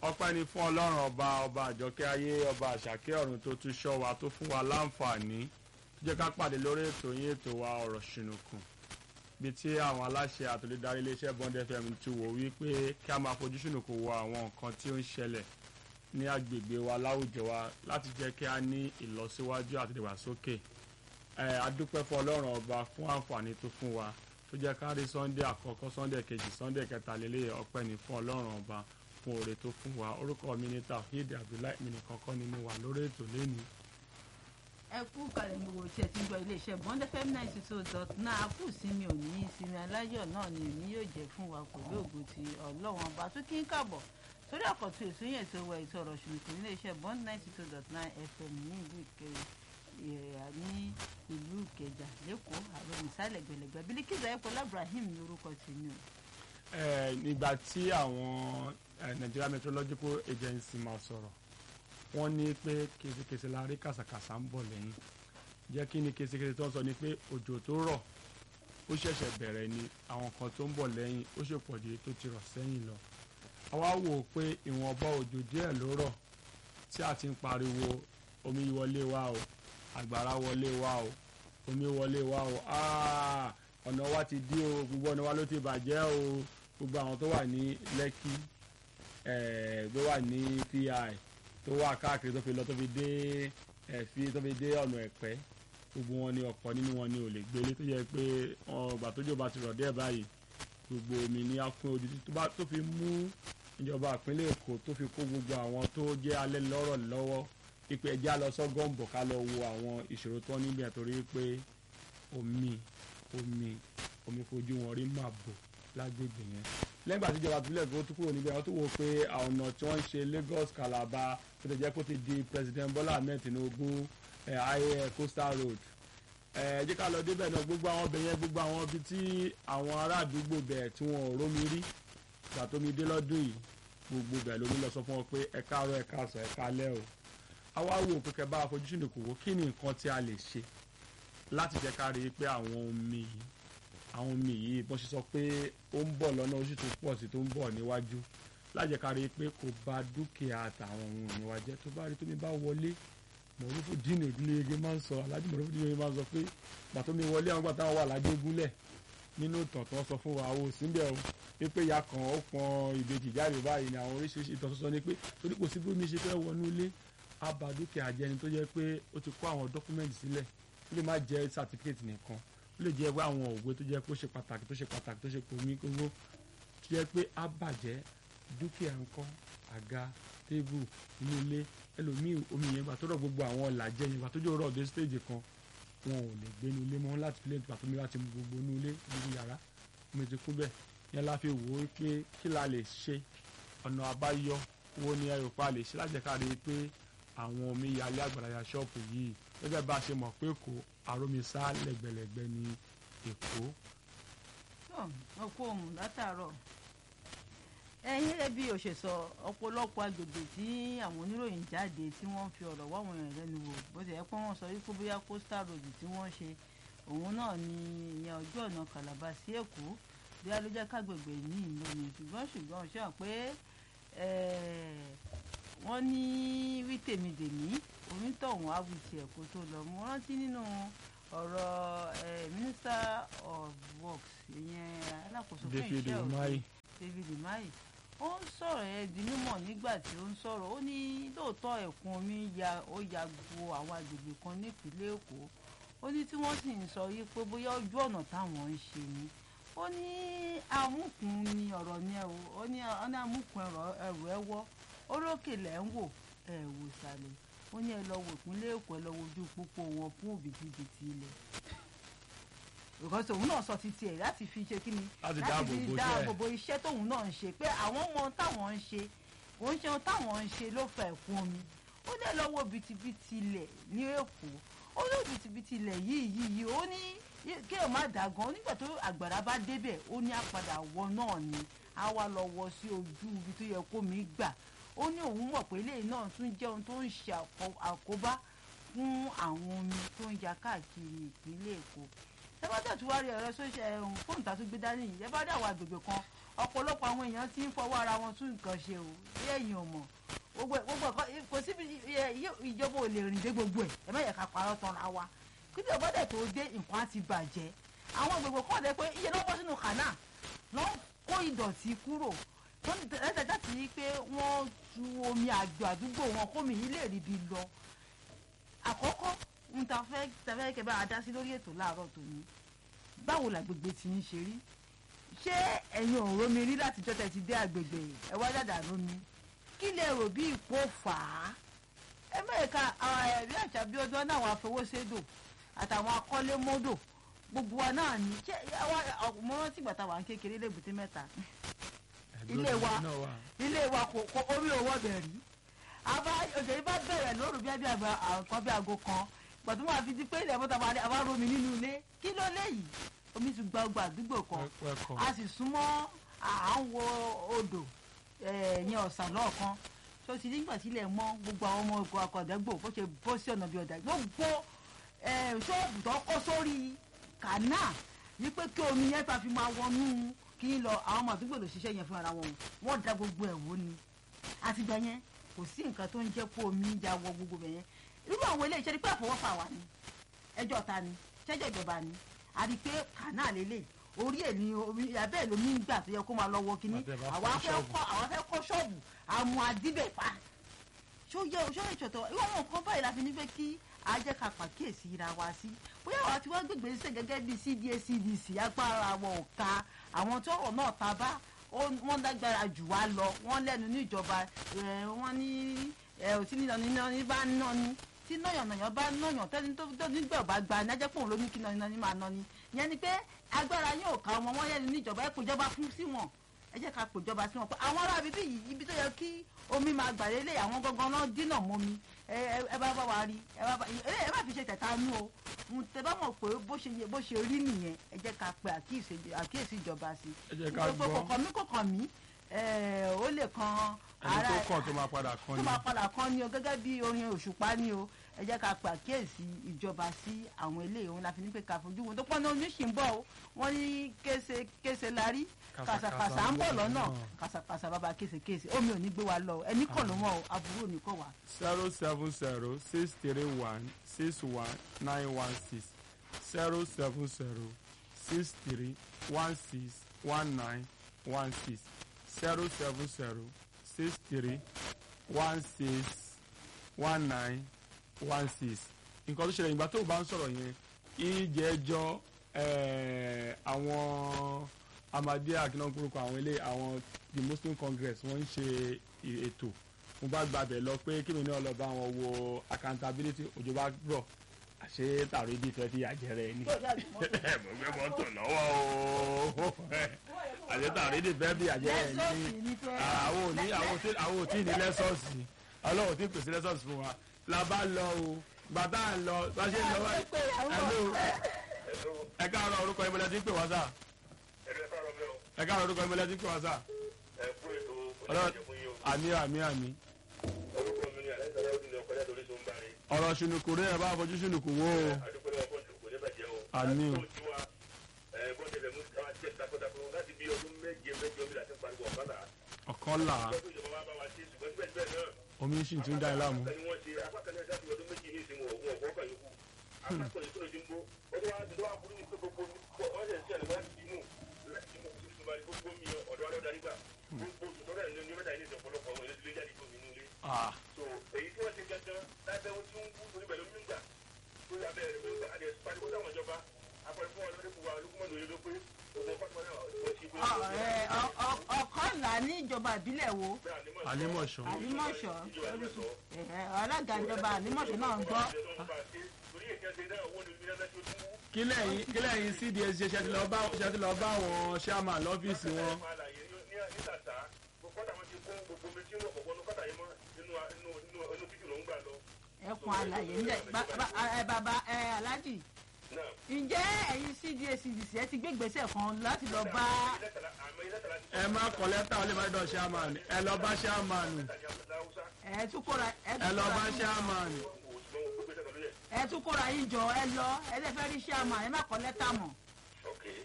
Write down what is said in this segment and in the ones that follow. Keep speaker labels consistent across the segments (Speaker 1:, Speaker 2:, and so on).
Speaker 1: ọpẹ́ ni fún ọlọ́run ọba ọba àjọkẹ́ ayé ọba àṣàkẹ́ ọ̀run tó tún ṣọ́ wa tó fún wa láǹfààní tó jẹ́ ká pàdé lórí ètò yín ètò wa ọ̀rọ̀ ṣìnùkùn bí tí àwọn aláṣẹ àtòlédarí iléeṣẹ́ bond fm ti wò wípé kí a máa fojú ṣìnùkùn wo àwọn nǹkan tí ó ń ṣẹlẹ̀ ní agbègbè wa láwùjọ wa láti jẹ́ kí a ní ìlọsíwájú àti ìdàgbàsókè ẹ adúpẹ́ fún ọlọ́run ọba fún àǹfààní tó fún wa tó jẹ́ ká rí sunday àkọ́kọ́ sunday kejì sunday kẹta lélẹ̀ ọpẹ́ ni fún ọlọ́run ọba fún oore tó fún wa orúkọ mi ní tafid abdullahi mi nìkan kọ́ ni mo wà lórí ètò lẹ́nu.
Speaker 2: ẹ kú kalẹ̀ ní wo tí ẹ ti ń gbọ́ iléeṣẹ́ bond fm ninety two dot nine a kú sinmi òní ìsinmi aláyọ̀ náà ni òní yóò jẹ́ fún wa pẹ̀lú ògùn ti ọlọ́wọ́n ọba tó kí ń kàbọ̀ sórí àkọ́tún èso yẹn tó wọ ètò ọ̀rọ̀ ṣùgbọ́n iléeṣẹ́ bond ninety two dot nine fm ní ìlú ìkẹrẹ ìrẹ̀yà ní ìlú ìkẹjà lẹ́kọ̀ọ́ àwọn ìsàlẹ̀ gbẹ̀lẹ̀gbẹ̀ bílíkìlá ẹ̀kọ́ ibrahim ní orúkọ tèmi o.
Speaker 1: ẹ nígbà tí àwọn nigeria meteorological agency máa sọ̀rọ̀ wọ́n ní pé kesekese la rí kàsàkàsà ń bọ̀ lẹ́yìn jẹ́ kí ni kesekese tó ń sọ ni pé òjò tó rọ̀ ó ṣẹ̀ṣẹ̀ bẹ̀rẹ̀ ni àwọn kan tó ń bọ̀ lẹ́yìn ó ṣe pọ̀ ju tó ti rọ̀ sẹ́yìn lọ àwa wò ó pé ìwọ̀nba òjò díẹ̀ ló rọ̀ tí a ti ń pariwo omi wọlé wa o àgbàrá wọlé wa o omi wọlé wa o ọ̀nà wa ti dí o gbogbo ọ̀nà wa ló ti bàjẹ́ o gbogbo àwọn tó wà ní lẹ́kì tó wà ní pi tó wà káàkiri tó fi lọ tó fi dé ẹ̀fí tó fi dé ọ̀nà ẹ̀pẹ́ gbogbo wọn ni ọ̀pọ̀ nínú wọn ni ò lè gbélé tó yẹ pé ọgbà tójò bá ti rọ̀ díẹ̀ báyìí gbogbo omi ní akún ojú tó fi mú ìjọba ìpínlẹ̀ èkó tó fi kó gbogbo àwọn tó jẹ́ alẹ́ lọ́rọ̀ lọ́wọ́ ipe ẹjẹ́ lọ sọ́gọ́ǹbọ̀ ká lọ wo àwọn ìṣòro tó níbẹ̀ torí pé omi omi omi fojú wọn rí máa bò lágbègbè yẹn lẹ́gbàá tí ìjọba ìpínlẹ̀ èkó tó kúrò níbẹ̀ wọ́n tó wò pé ọ̀nà tí wọ́n ń ṣe Lagos Calabar tó ti jẹ́ kó ti di President Bola Ahmed Tinubu ayé coastal road ẹ jẹ́ ká lọ débẹ̀ náà gbogbo àwọn ọbẹ̀ yẹn gbogbo àwọn ibi tí àwọn ará àdúgbò bẹ̀ tí wọn ò rómi rí ìgbà tómi dé lọ́dún yìí gbogbo bẹ̀ lómi lọ sọ fún wọn pé ẹ káàárọ̀ ẹ káàsán ẹ káalẹ́ o àwa wò pé kẹ bá àfojúsùn kò wó kí ni nǹkan tí a lè ṣe láti jẹ́ ká rí i pé àwọn omi yìí àwọn omi yìí bọ́n ṣe sọ pé ó ń bọ̀ lọ́nà oṣù tó pọ̀ sí tó ń bọ̀ níwájú láti jẹ́ ká rí i pé kò bà dúkìá àtàwọn ohun ìní wa jẹ́ tó bá rí tómi bá wọlé mọ̀rúfù dínà ìdílé ege máa ń sọ alájú mọ̀rúfù dínà ege máa ń sọ pé gbàtómi wọlé àwọn gbàtà wà lájégúnlẹ̀ nínú ìtàn tó sọ fún wa o síbẹ̀ o wípé ìyá kan ó pọn ìbejì jáde báyìí ni àwọn oríṣiríṣi ìtàn sọ ni pé torí kò sí bí omi ṣe fẹ́ wọnú ilé àbá dúkìá jẹni tó jẹ́ pé ó ti kó àwọn dọ́kúmẹ́ǹtì sílẹ̀ ó lè má jẹ́ sátífíkẹ́tì nìkan ó lè jẹ́ pé àwọn òwe tó jẹ́ pé ó ṣe pàtàkì tó ṣe pàtàkì tó ṣe pòmí gbogbo tó jẹ́ pé á bàjẹ́ dúkìá ńkọ́ àga tébù inú ilé ẹlòmíì omi yẹn gbà tó rọ̀ gbogbo àwọn ọ̀làjẹ́ yẹn gbà tó jẹ́ rọ̀ dé stéèjì kan wọn ò lè gbé inú ilé mọ́ láti fi lè gbà tó mi láti mú gbogbo inú ilé gbogbo yàrá omi ti kú bẹ́ẹ̀ yẹn la fi wò ó pé kí la lè ṣe ọ̀nà àbáyọ wo ni ayò pa lè ṣe lájẹ̀ká rí i pé àwọn omi yalé àgbàláyà ṣọ́ọ̀pù yìí gẹ́gẹ́ bá a ṣe mọ̀ pé kò àrómisá lẹ́gbẹ̀lẹ́gbẹ̀ ní èkó.
Speaker 2: ọkọ ohun látàárọ̀ ẹ̀yin rẹ bí o ṣe sọ ọ̀pọ̀lọpọ̀ agbègbè tí àwọn oníròyìn jáde tí wọ́n fi ọ̀rọ̀ wá àwọn èèyàn lẹ́nu wò bó ti yẹ pé wọ́n sọ wípé bóyá coastal road tí wọ́n ṣe òun náà ni ìyẹn ojú ọ̀nà Calabar sí Èkó bí a ló jẹ́ kágbègbè ní ìlú ni ṣùgbọ́n ṣùgbọ́n ṣe hàn pé wọ́n ní wí tèmídèmí onítọ̀hún awùtì ẹ̀kọ́ tó lọ mo rántí nínú ọ̀rọ̀ minister of works ìyẹn alákòóso fún iṣẹ́ òde David Umahi ó ń sọ̀rọ̀ ẹ̀ di mímọ̀ nígbà tí ó ń sọ̀rọ̀ ó ní lóòótọ́ ẹ̀kún omi ya ó ya gbo àwọn agbègbè kan nípínlẹ̀ Èkó ó ní tí wọ́n sì ń sọ yìí pé bóyá ojú ọ̀nà táwọn ń ṣe ni ó ní amúkùn ni ọ̀rọ̀ ni ẹ̀ ó ní amúkùn ẹ̀rọ ẹ̀wọ́ orókè lẹ́ ń wò ẹ̀ wò sàlẹ̀ ó ní ẹ lọ wò ìpínlẹ̀ Èkó ẹ lọ wo ojú pópó wọn fún òbítíbitì ilẹ̀ because òun náà sọ títí ẹ̀ láti fi ṣe kíni
Speaker 1: Láti dáàbò bo iṣẹ́.
Speaker 2: dáàbò bo iṣẹ́ tóun náà ń ṣe pé àwọn ọmọ táwọn ń ṣe òun ṣe ohun táwọn ń ṣe ló fa ẹ̀kún omi ó ní ẹ lọ wo òbítíbitì ilẹ̀ ní Èkó ó ní òbítíbitì ilẹ̀ yìí yìí yìí ó ní kí ẹ má dà gan nígbà tó àgbàrá bá débẹ̀ ó ní àpadà wọ náà ni á wá lọ wọ sí ojú ibi tó yẹ kó mi gbà ó ní òun mọ̀ pé eléyìí náà tún jẹ́ ohun tó ń ṣe àkọ- àkóbá fún àwọn omi tó ń ya káàkiri ìpínlẹ̀ Èkó ẹ bá tẹ̀ tí wá rí ẹ̀rọ sọ́ṣẹ́ ẹ̀hún fóònù tá a tún gbé dání yìí ẹ bá rí àwọn agbègbè kan ọ̀pọ̀lọpọ̀ àwọn èèyàn ti ń fọwọ́ ara wọn tún nǹkan ṣe o bí ẹ̀yin ò mọ̀ gbogbo ẹ̀- gbogbo ẹ̀kọ́ kò síbi ẹ- ẹ- ìjọba ò lè rìn dé gbogbo ẹ̀ ẹ má yẹ ká parọ́ tán ra wa kí ni ọ̀bọ̀dẹ̀ tó dé nǹkan á ti bàjẹ́ àwọn gbogbo kọ́ ọ̀dẹ pé iye lọ́wọ́ sínú kànáà lọ́ kó ìdọ̀tí kúrò wọ́n ti tẹ̀lé tẹ̀lé tí pé wọ́n tu omi àjò àdúgbò wọn kómi yìí lè rí bi lọ àkọ́kọ́ ń ta fẹ́ ta fẹ́ kẹ́ bá a dá sí lórí ètò láàárọ̀ tòní báwo làgbègbè ti ń ṣe rí ṣé ẹ̀yin ò rómi rí látijọ́ tẹ̀ ti dé àgbègbè ẹ wá dàdà rómi kí lè rò bí ipò fà á ẹ mẹ́ẹ̀ka àwọn ẹ̀rí àṣà bí ọdún náà àwọn afowóṣèdò àtàwọn akọ́lémọ́dò gbogbo wa náà ní ṣé àwa mo rántí ìgbà táwa ń kékeré lébùté mẹ́ta ilé wa ilé wa kò kò orí owó bẹ̀ rí àbá òjò yìí bá bẹ̀rẹ̀ lóru bí ẹbí àgbà àkọ́ bí aago kan gbàtú wọn àfi di pé ilẹ̀ mọ́ta máa àbá romi nínú ilé kí ló léyìí omi ti gba ọgbà àdúgbò kan a sì súnmọ́ à ń wo odò ẹ̀yìn ọ̀sán lọ́ọ̀kan tó ti nígbà sílẹ̀ mọ́ gbogbo àwọn ọmọ ogun akọ̀dẹ́gbò bó ṣe bọ́ sí ọ̀nà bí ọ̀dà gbogbo ẹ̀, ṣọ́ọ̀bù tó kọ́ sórí kànáà ní pé kí omi yẹn ta fi máa wọnú kí n lọ àwọn ọmọ àdúgbò ló ṣiṣẹ́ yẹn fún ara wọn wọ́n da gbogbo ẹ̀ wó ni àtìgbà yẹn kò sí nǹkan tó ń jẹ́ kó omi ń ja wọ gbogbo bẹ̀ yẹn irú àwọn ilé iṣẹ́ ni pé àfọwọ́fà wà ní ẹjọ́ ta ni ṣẹ́jọ́ ìjọba ni a rí i pé kànáà lélẹ̀ orí ẹ̀ ní omi abẹ́ ẹ̀ lómi ń gbà tó yẹ kó máa lọ wọ kínní
Speaker 1: Àti ẹ̀ bá
Speaker 2: àwa
Speaker 1: kọ́
Speaker 2: fẹ́
Speaker 1: ṣọ́ọ̀bù.
Speaker 2: kọ́ àwa fẹ́ kọ́ ṣọ́ọ̀bù àmọ́ àdíbẹ̀ pa ṣó yẹ ṣó ìṣòtò irú àwọn nǹkan báyìí la fi ní pé kí a jẹ́ ká pàkíyèsí ra wa sí bóyá àwa tí wọ́n gbègbè sí gẹ́gẹ́ bí cda cdc agbára wọn ò ka àwọn tó rọ̀ náà ta bá ó- wọ́n dágbára jù wá lọ wọ́n lẹ́nu ní ìjọba ẹ̀, wọ́n ní ẹ̀, òtí nínú nínú ní bá ń ná ni tí náyànnàyàn bá náyàn tẹ́ni tó tó nígbà ọba gba ní ajẹ́ pòun ló ní kí náyàn ní máa ná ni ìyẹn ni pé agbára yóò ká wọn wọ́n lẹ́nu ní ìjọba ẹ̀ kò jọba fún sí wọn ẹ jẹ́ ká pèjọba sí wọn pé àwọn ará ibi yìí ibi tó yẹ kí omi máa gbà lélẹ̀ àwọn gangan náà dínà mọ́mi ẹ ẹ- ẹ bá bá wa rí ẹ bá bá ẹ ẹ má fi ṣe tẹ̀ta nú o n tẹ bá mọ̀ pé bó ṣe yẹ- bó ṣe rí nìyẹn ẹ jẹ́ ká pe àkíyèsí àkíyèsí ìjọba sí
Speaker 1: ẹ jẹ́ ká
Speaker 2: gbogbo
Speaker 1: gbọ́
Speaker 2: kọ̀ọ̀kan mi kọ̀ọ̀kan mi ẹ, ó lè kan
Speaker 1: ẹni tó kàn tó máa padà kan
Speaker 2: tó
Speaker 1: ni
Speaker 2: máa padà kan ni o gẹ́gẹ́ bí orin òṣùpá ni o ẹ jẹ́ ká pe àkíyèsí ìjọba sí àwọn eléyìí òun la fi ní pé ká fojú wọn tó pọ́n náà oníṣìí ń bọ̀ o wọ́n ní kése kése la rí kàsàkàsà ń bọ̀ lọ́nà kàsàkàsà bàbá késekése omi ò ní gbé wa lọ ẹni kàn ló mọ̀ o aburú ò ní kàn wá.
Speaker 1: zero seven zero six three one six one nine one six zero seven zero six three one six one nine one six zero seven zero six three one six one nine one six nǹkan tó ṣẹlẹ̀ ìgbà tó o bá ń sọ̀rọ̀ yẹn ìjẹ́jọ́ eh, àwọn amadi akinagoroko àwọn ilé àwọn the muslim congress wọ́n ń ṣe ì- ètò mo bá gbàbẹ̀ lọ pé kí mi náà lọ bá wọn wo accountability òjò bá rọ̀ àṣé tààrọ̀ ibi ìfẹ́ fi àjẹrẹ ni mo gbé mọ́tò lọ́wọ́ o àṣé tààrọ̀ ibi ìfẹ́ fi àjẹrẹ ni
Speaker 2: lẹ́sọ̀ọ̀sì ni pé
Speaker 1: àwọn òní àwọn tí àwọn ò tí ì ní lẹ́sọ̀ọ̀sì ọlọ́run tí ì pèsè lẹ́sọ̀ọ̀sì fún wa la bá lọ o gbàtà ń lọ bá ṣe ń lọ wáyé hello ẹ káàárọ̀ orúkọ ìmọ̀lẹ́ tí ń pè wá sà ẹ káàárọ̀ orúkọ ìmọ̀lẹ́ tí ń pè wá sà ọlọ́run àmì àmì àmì ọ̀rọ̀ ṣùnùkù rẹ̀ ẹ bá fojú ṣùnùkù wò ó àmì o ọ̀kan là á omi sì tún dá ẹ láàmú ah
Speaker 3: so èyí tí wọ́n ti gangan lábẹ́ ohun tí ń wú torí pẹ̀lú mígbà tó yà bẹ́ẹ̀ rẹ̀ mígbà àdé pariwo táwọn ìjọba apẹ̀lú fún ọlọ́dún fún wa olùkúmọ̀lù yẹn ló pé òun fọ́tí wọn náà wọ́n ti gbé
Speaker 2: Ọ- ẹ, ọ- ọ- ọ̀kànlá ní ìjọba ìbílẹ̀ wo
Speaker 1: àlímọ̀ṣọ́
Speaker 2: àlímọ̀ṣọ́ ẹ̀hẹ̀, alága ìjọba àlímọ̀ṣọ́ náà ń gbọ́
Speaker 3: torí èkó ṣe náà owó ni mílíọ̀nù tó tún wú
Speaker 1: kí lẹ́yìn kí lẹ́yìn cds ṣe ṣe ti lọ bá ṣe ti lọ bá àwọn chairman lọ́fíìsì wọn
Speaker 3: fún àlàyé ní ní tàtà kọ́tà wọn ti kó gbogbo omi tí ń wọ̀ pọ̀pọ̀ ní kọ́tà yìí mọ́ nínú nínú nínú inú títì ló ń gbà lọ.
Speaker 2: ẹkùn àlàyé ńlẹ̀ Ba- ba- ẹ, bàbá ẹ alájì
Speaker 3: náà
Speaker 2: ǹjẹ́ ẹ̀yin cda cdc ẹ ti gbé ìgbésẹ̀ kan láti lọ bá
Speaker 3: ilẹ̀tàlá àmọ́ ilẹ̀tàlá ti
Speaker 1: ẹ má kọ lẹ́tà ó lè má dọ̀ chairman ẹ lọ bá chairman
Speaker 3: tàjà láwùsá
Speaker 2: ẹ tún kóra ẹ
Speaker 1: ẹ
Speaker 2: tún
Speaker 1: lọ
Speaker 2: kóra
Speaker 1: bá
Speaker 2: yín-
Speaker 1: chairman
Speaker 3: wò ó ṣùgbọ́n wọ́n gbé gbèsè pẹ̀lú yẹn.
Speaker 2: ẹ tún kóra yín jọ ẹ lọ ẹ lè fẹ́ rí chairman ẹ má kọ lẹ́tà mọ̀
Speaker 3: ok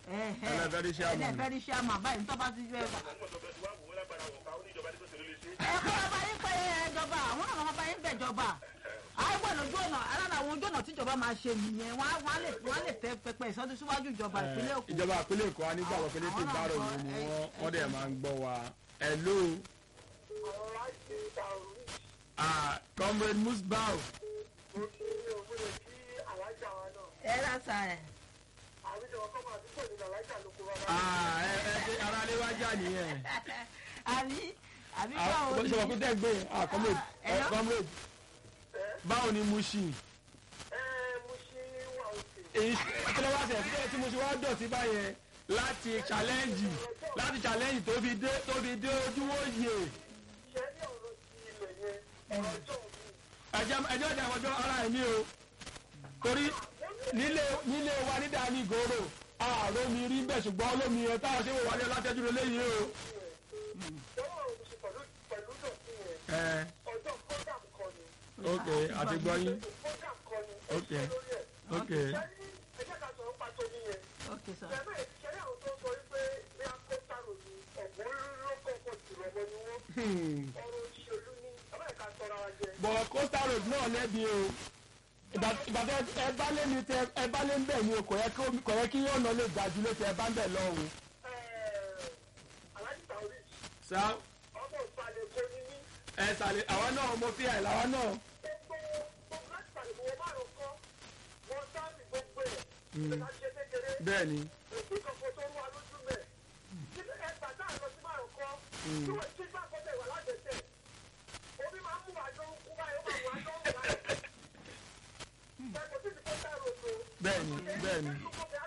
Speaker 1: Ẹlẹ́fẹ́ rí chairman.
Speaker 2: ẹlẹ́fẹ́ rí chairman báyìí tó bá ti fẹ́
Speaker 3: àwọn ọmọ ìjọba ti wá wò ó lágbára wọn ká ó ní ìjọba ní kò sí ló lè ṣe.
Speaker 2: ẹ kọ́ ọba yín pé ẹjọba àwọn náà wọn bá yín bẹ̀jọba àìwọ̀ lójú ọ̀nà alára àwọn ojú ọ̀nà tíjọba máa ṣe nìyẹn wọ́n á- wọ́n á lè wọ́n á lè tẹ pẹpẹ ìsọdún síwájú ìjọba ìpínlẹ̀ Èkó.
Speaker 1: ìjọba ìpínlẹ̀ Èkó a nígbàgbọ́ pé létí
Speaker 2: Àwọn náà
Speaker 1: ìbárò
Speaker 2: gbọ́,
Speaker 1: yìí ni
Speaker 2: ẹ-
Speaker 1: wọ́n wọ́n dẹ̀
Speaker 2: ẹ-
Speaker 1: máa ń gbọ́ wa hello
Speaker 4: àwọn láti ta orí
Speaker 1: ah, comrade Musbau
Speaker 4: mo kí òwúrọ̀ kí alájà wa náà
Speaker 2: ẹ rásà ẹ.
Speaker 4: àwùjọ ọkọ máa dúpọ̀ nínú alájà ló kó bàbá
Speaker 1: ah, ẹ ẹ ṣe ara lé wájà nìyẹn
Speaker 2: àbí àbí
Speaker 1: Ah,
Speaker 2: báwo
Speaker 1: ṣe wọ́n kú tẹ́ gbé ah, comrade
Speaker 2: Ah, hello?
Speaker 1: eh, comrade báwo ni Mushin
Speaker 4: ẹ mo ṣe wà òkè
Speaker 1: èyí kí ló wá sẹ̀ tí tí mo ṣe wá dọ̀tí báyẹn láti challenge láti challenge tó fi dé tó fi dé ojúwò yè
Speaker 4: ṣe ní ọ̀rọ̀ ti ilẹ̀ yẹn ọjọ́ òbí
Speaker 1: ẹjẹ ẹjẹ ọjà ìwọjọ ara ẹ ní o torí nílé nílé wa ní dání gòrò ààrò mi rí bẹ́ẹ̀ ṣùgbọ́n olómi ẹ táwọn ṣe wò wálé látẹ́jú lé léyìí o.
Speaker 4: lọ́wọ́ òun ṣe pẹ̀lú pẹ̀lú dọ̀tí yẹn
Speaker 1: ẹ
Speaker 4: ọjọ́ program kan ni
Speaker 1: ok àti gbọ́ yín
Speaker 4: program kan ni
Speaker 1: Ok.
Speaker 4: ẹ ṣe lórí ẹ̀
Speaker 1: ok
Speaker 4: ṣe ní ẹjẹ́ ká sọ̀rọ̀ pàtó ní yẹn
Speaker 2: ok sọ.
Speaker 4: ṣe náà ṣe ní àwọn tó ń sọ wípé bí a kó sáró ni ọ̀gbọ́n ló kọ̀ọ̀kan jùlọ ọmọ ni wọ́n
Speaker 1: Hmm.
Speaker 4: ọ̀rọ̀ òṣèlú ni ọlọ́ọ̀ká sọ̀rọ̀ wa jẹ.
Speaker 1: bọ̀ coastal road náà lẹ́bi o ìgbà ìgbà tẹ ẹ bá lé mi tẹ ẹ bá lé ń bẹ̀ ni o kò yẹ kí kò yẹ kí ọ̀nà lè gbà ju lé tẹ ẹ bá ń bẹ̀ lọ́hùn.
Speaker 4: aláàjì tàwí
Speaker 1: sá
Speaker 4: ọmọ ìsàlẹ̀ kò ní ní
Speaker 1: ẹ sàlẹ̀ àwa náà mo fi àìlà wa náà.
Speaker 4: gbogbo gbogbo láti sàlẹ̀ kò wọ́n márùn kọ́ wọ́n sáàbì gbogbo ẹ̀ ìgbà ṣe kékeré
Speaker 1: bẹ́ẹ̀ ni
Speaker 4: òsì kankan tó ń wá lójú mẹ́ kí ni ẹ gbà dáa lọ sí márùn kọ́ tí wọ́n ti gbà kọ́tẹ̀ wà lájẹsẹ̀ omi máa ń mú àjọ ń kú báyìí ó máa mú àjọ ń wù láyé ẹ̀kọ́ tí ti kọ́ sáà rògbò
Speaker 1: bẹ́ẹ̀ ni bẹ́ẹ̀ ni.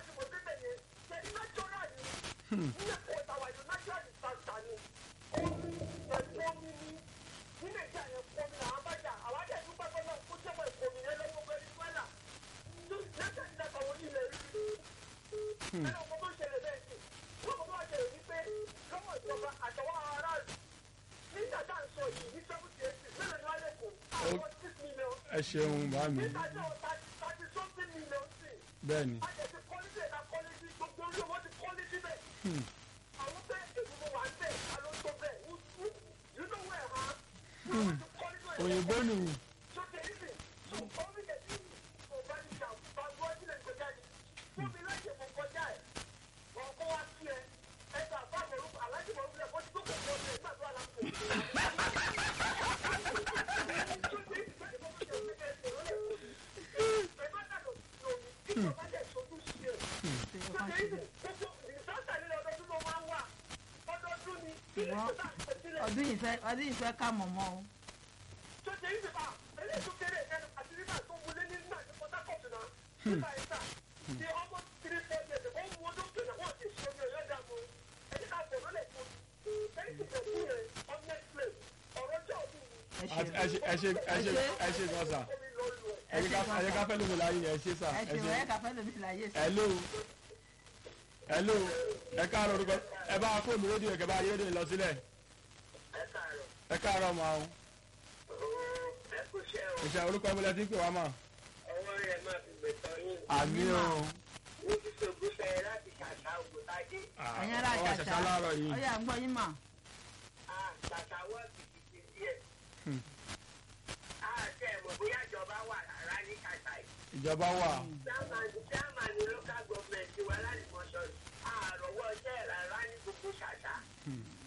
Speaker 1: ẹ ṣeun bá mi bẹ́ẹ̀ ni. òyìnbó nù
Speaker 2: ọdún yìí fẹ́ ọdún yìí fẹ́ ká mọ̀ mọ́ o.
Speaker 4: tó ṣe ìdè bá eléyìí tó kéré ẹnu àti nígbà tó wọlé ní nígbà tó Port Harcourt náà nígbà yìí sà ní ọmọ three four years ó ń wo lókè náà wọ́n ti ṣe omi ọ̀yọ́ dààmú ẹni ká bọ̀ lọ́lẹ̀ fún ẹni tí kò kú yẹn honest place ọ̀rọ̀ jẹ́ òbí mi
Speaker 2: ẹ
Speaker 1: ẹ ṣe ẹ ṣe ẹ ṣe ẹ ṣe gan sa
Speaker 4: omi lọ lù ẹ̀.
Speaker 1: ẹ ṣe ká ẹ ṣe ká fẹ́ lómi láyé ẹ ṣe sa
Speaker 2: ẹ
Speaker 1: ẹ
Speaker 2: ṣe
Speaker 1: ṣe.
Speaker 2: wọ́n ẹ kà fẹ́ lómi láyé sí.
Speaker 1: hello hello ẹ káàárọ̀ orúkọ ẹ bá fóònù rédíò ẹ kẹ bá rédíò lọ sílẹ̀
Speaker 4: ẹ káàárọ̀
Speaker 1: ẹ káàárọ̀ máa ń
Speaker 4: ooo ẹ kò ṣe o
Speaker 1: ìṣe orúkọ ẹmọlẹ tí ń pè wá mà.
Speaker 4: ọwọ́ rẹ̀ máa fi gbẹ̀tọ̀ yín
Speaker 1: àmì o
Speaker 4: ní ti ṣògbó ṣe láti ṣàṣà ògùntàjé
Speaker 2: ẹ̀yin ará
Speaker 1: ọwọ́
Speaker 2: ṣàṣà
Speaker 1: àṣàṣà láàárọ̀ yìí
Speaker 2: ọyà ń gbọ́ yín mà.
Speaker 4: ṣàṣà wọ́ọ̀kì ti díẹ̀. àti ẹ̀mọ̀ bóyá ìjọba wà rárá ní ṣàṣà yìí.
Speaker 1: ìjọba wà
Speaker 4: chairman ní local government wa láti mọ̀ṣọ́ àròwọ́ iṣẹ́ rárá ní gbogbo ṣàṣà.